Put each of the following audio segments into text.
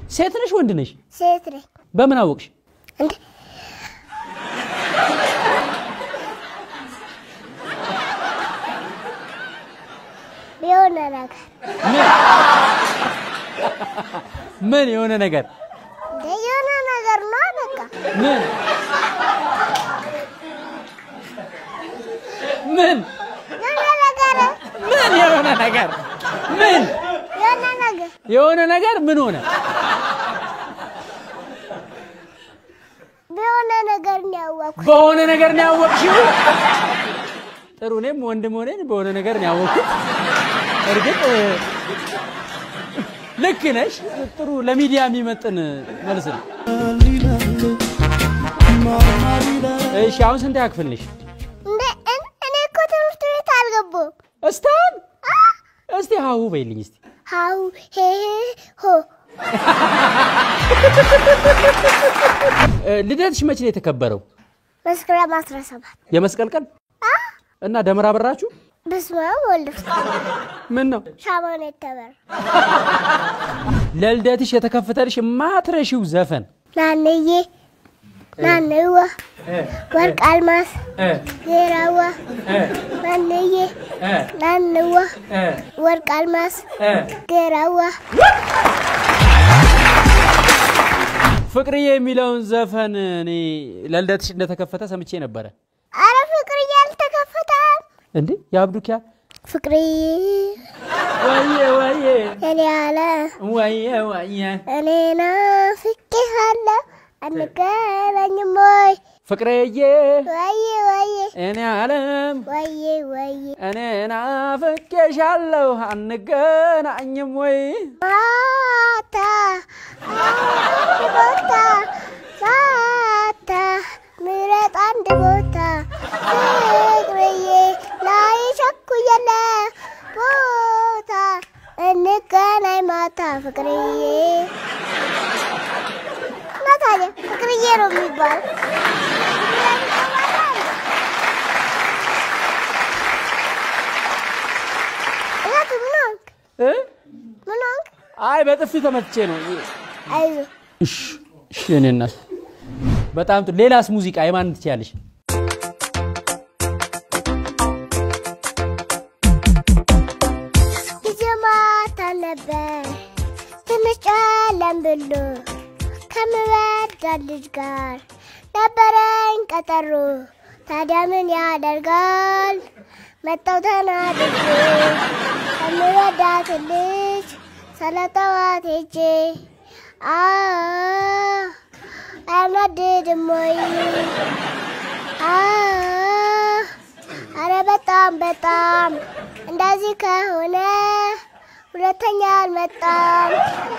ሴት ነሽ ወንድ ነሽ? ሴት ነኝ በምን አወቅሽ? እንዴ የሆነ ነገር ምን የሆነ ነገር እንደ የሆነ ነገር ነው በቃ ምን ምን የሆነ ነገር ምን የሆነ ነገር ምን የሆነ ነገር የሆነ ነገር ምን ሆነ? በሆነ ነገር ነው ያወቅኩት። በሆነ ነገር ነው ያወቅሽው? ጥሩ። እኔም ወንድም ሆነን በሆነ ነገር ነው ያወቅኩት። እርግጥ እ፣ ልክ ነሽ። ጥሩ ለሚዲያ የሚመጥን መልስ ነው። እሺ አሁን ስንት ክፍል ነሽ? እንደ እኔ እኔ እኮ ትምህርት ቤት አልገባሁም። እስታን እስቲ ሀሁ በይልኝ እስቲ ሀው ሄ ሆ እ፣ ልደትሽ መቼ ነው የተከበረው? መስከረም 17 የመስቀል ቀን እና ደመራ በራችሁ? በስመ አብ ወወልድ ወመንፈስ ቅዱስ ምን ነው ሻማን የተበራ ለልደትሽ የተከፈተልሽ ማትረሺው ዘፈን ናንዬ ናንዋ ወርቅ አልማስ ጌራዋ ናንዬ ናንዋ ወርቅ አልማስ ጌራዋ ፍቅርዬ የሚለውን ዘፈን እኔ ለልደትሽ እንደተከፈተ ሰምቼ ነበረ። አረ ፍቅርዬ አልተከፈተም። እንዴ የአብዱኪያ ፍቅርዬ ወየ ወየ እኔ አለ ወየ ወየ እኔ ናፍቄሃለሁ አንገናኝም ወይ ፍቅርዬ ወዬ ወዬ እኔ አለም ወዬ ወዬ እኔ ናፍቄሻለሁ አንገናኝም ወይ ማታ አንድ ቦታ ማታ ምረጥ አንድ ቦታ ፍቅርዬ ላይ ቸኩየለ ቦታ እንገናኝ ማታ ፍቅርዬ እና ታዲያ ፍቅርዬ ነው የሚባለው። እያቱ ምን ሆንክ? እ? ምን ሆንክ? አይ በጥፊ ተመትቼ ነው። አይዞህ እሺ እሺ እኔ እናት በጣም ጥሩ። ሌላስ ሙዚቃ የማን ትችያለሽ? ጊዜ ማታ ነበር ትንሽ ጨለም ብሎ ከምወዳት ልጅ ጋር ነበረኝ ቀጠሮ። ታዲያ ምን ያደርጋል መጣው ተናድጄ ከምወዳት ልጅ ስለጠዋት ሄጄ አ አያናድድም ወይ? አ አረ በጣም በጣም እንደዚህ ከሆነ ሁለተኛ አልመጣም።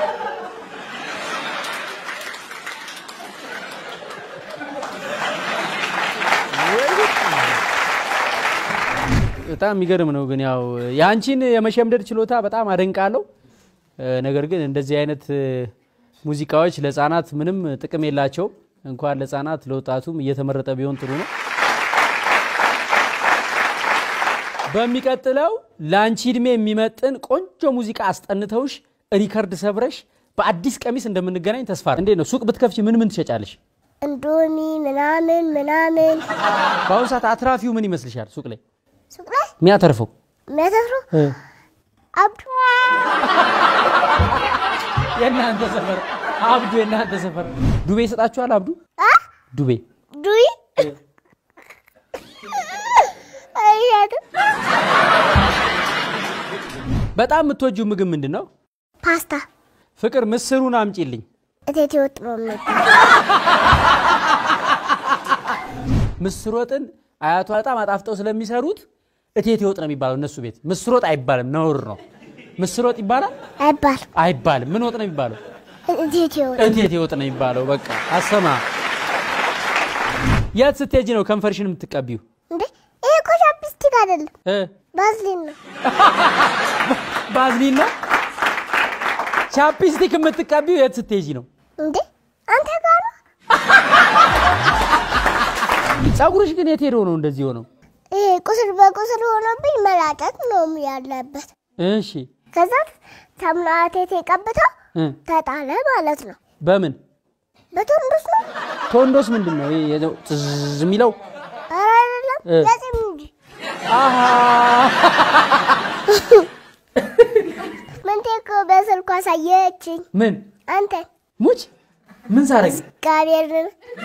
በጣም የሚገርም ነው። ግን ያው የአንቺን የመሸምደድ ችሎታ በጣም አደንቃለሁ። እ፣ ነገር ግን እንደዚህ አይነት እ፣ ሙዚቃዎች ለሕፃናት ምንም ጥቅም የላቸውም። እንኳን ለሕፃናት ለወጣቱም እየተመረጠ ቢሆን ጥሩ ነው። በሚቀጥለው ለአንቺ እድሜ የሚመጥን ቆንጆ ሙዚቃ አስጠንተውሽ ሪከርድ ሰብረሽ በአዲስ ቀሚስ እንደምንገናኝ ተስፋ እንዴት ነው? ሱቅ ብትከፍቺ ምን ምን ትሸጫለሽ? እንዶሚ ምናምን ምናምን በአሁኑ ሰዓት አትራፊው ምን ይመስልሻል? ሱቅ ላይ ሱቅ ላይ የሚያተርፈው የሚያተፍሩ አብዱ የእናንተ ሰፈር አብዱ፣ የእናንተ ሰፈር ዱቤ ይሰጣችኋል? አብዱ አ ዱቤ ዱይ አይያት በጣም የምትወጂው ምግብ ምንድን ነው? ፓስታ ፍቅር ምስሩን አምጪልኝ። እቴቴ ወጥ ነው የሚባል ምስር ወጥን አያቷ በጣም አጣፍጠው ስለሚሰሩት እቴቴ ወጥ ነው የሚባለው እነሱ ቤት። ምስር ወጥ አይባልም፣ ነውር ነው። ምስር ወጥ ይባላል አይባል አይባልም። ምን ወጥ ነው የሚባለው? እቴቴ ወጥ እቴቴ ወጥ ነው የሚባለው። በቃ አሰማ። የት ስትሄጂ ነው ከንፈርሽን የምትቀቢው? እንዴ ይሄ እኮ ቻፕስቲክ አይደለም እ ባዝሊን ነው ባዝሊን ነው። ቻፕስቲክ የምትቀቢው የት ስትሄጂ ነው? እንዴ አንተ ጋር ነው ፀጉርሽ ግን የት ሄዶ ነው እንደዚህ ሆነው? ይሄ ቁስል በቁስል ሆኖብኝ መላጨት ነው ያለበት እሺ ከዛ ሳሙና እቴቴ ቀብተው እ ተጣለ ማለት ነው። በምን በቶንዶስ ነው? ቶንዶስ ምንድን ነው? ይሄ የዘው ጥዝ የሚለው ኧረ አይደለም እ። ለጺም እንጂ። አሃ ምንቴ እኮ በስልኩ አሳየችኝ። ምን አንተ ሙች ምን ሳረግ ጋብርኤልን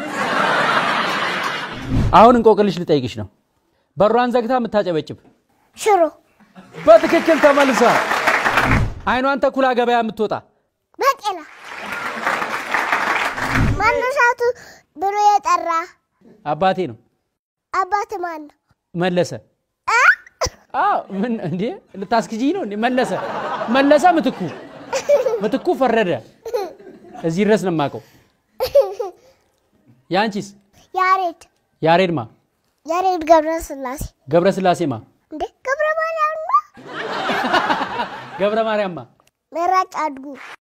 አሁን እንቆቅልሽ ልጠይቅሽ ነው። በሯን ዘግታ የምታጨበጭብ ሽሮ በትክክል ተመልሳ አይኗን ተኩላ ገበያ የምትወጣ በቄላ ማነሻቱ ብሎ የጠራ አባቴ ነው አባት ማን ነው? መለሰ። አዎ ምን እንዴ ልታስክጂኝ ነው እንዴ? መለሰ መለሰ ምትኩ ምትኩ ፈረደ። እዚህ ድረስ ነው የማውቀው። ያንቺስ? ያሬድ ያሬድማ ያሬድ ገብረ ስላሴ ገብረ ስላሴማ እንዴ ገብረ ማርያም ነው። ገብረ ማርያምማ መራጭ አድጉ